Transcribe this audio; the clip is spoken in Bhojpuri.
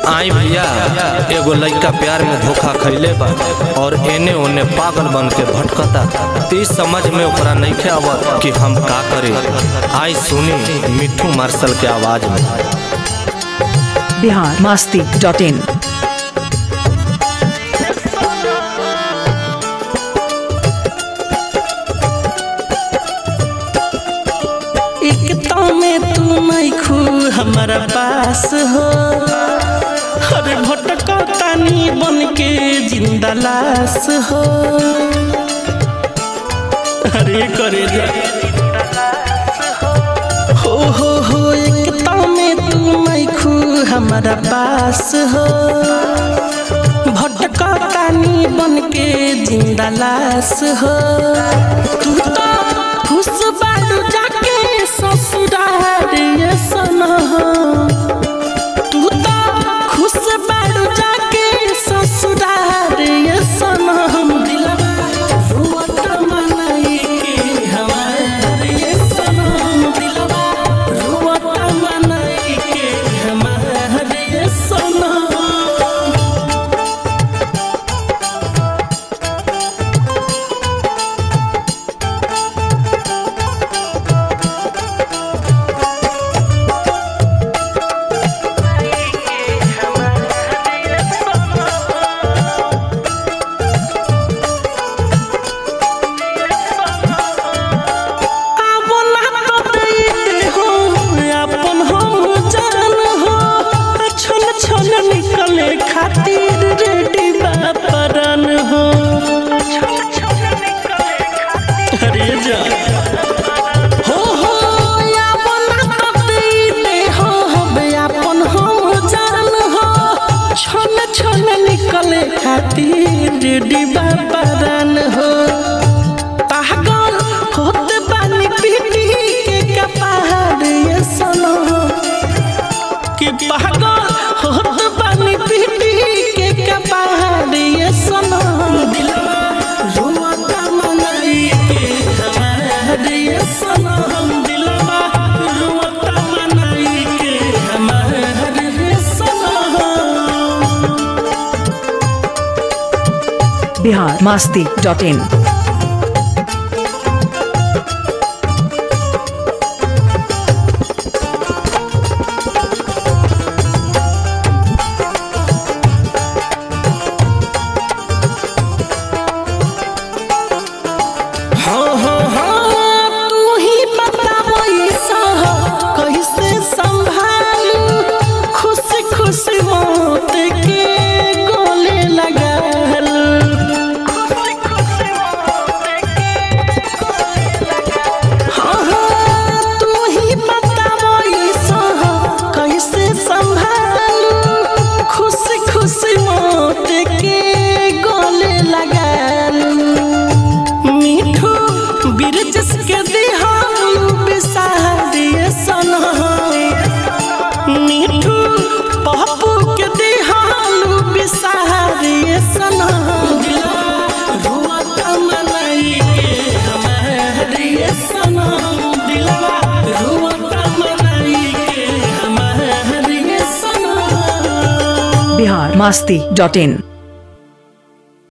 आई भैया एगो लइका प्यार में धोखा खैले बा और एने ओने पागल बन के भटकता ती समझ में ओकरा नइखे आवत कि हम का करे आई सुनी मिठू मार्शल के आवाज में बिहार मस्ती डॉट इन एकता में तू नहीं खू हमारा पास हो अरे भटका तानी बन के जिंदा लाश हो अरे करे जा हो हो हो एकता में तू नहीं खू हमारा पास हो भटका तानी बन के जिंदा लाश हो तू तो खुश बालू जाके ससुराल ये सना तू तो खुश बालू जाके ससुराल ये सना दिलवा रुवत मनाई के हमारे ये सना दिलवा रुवत मनाई के हमारे ये सना आवो ना तो दैते हो अपन हम जान हो छन छन निकले खातिर रेडी बापरन हो अरे जा हो हो आवो ना तो दैते हो हबे अपन हम जान हो छन छन निकले खातिर रेडी बापरन हो पागल होत बानी पीटी के कपार ये सनो कि पागल होत बानी पीटी के कपार ये सनो दिलवा रुवता मनाई के हमार ये सनो दिलवा रुवता मनाई के हमार ये सनो बिहार मस्ती डॉट इन हाँ हाँ हाँ तू ही बताबो ऐसा कैसे संभालू खुशी खुशी मौत के गोले लगाल हाँ हाँ तू ही बताबो ऐसा कैसे संभालू खुशी खुशी मौत के गोले लगालू मिठू बिरजस के दिहालू बिसारिए सना मिठू पप्पू के दिहालू बिसारिए सना रुवत मनाई के हमारी सना दिलवा रुवत मनाई के हमारी सना बिहार मस्ती डॉट इन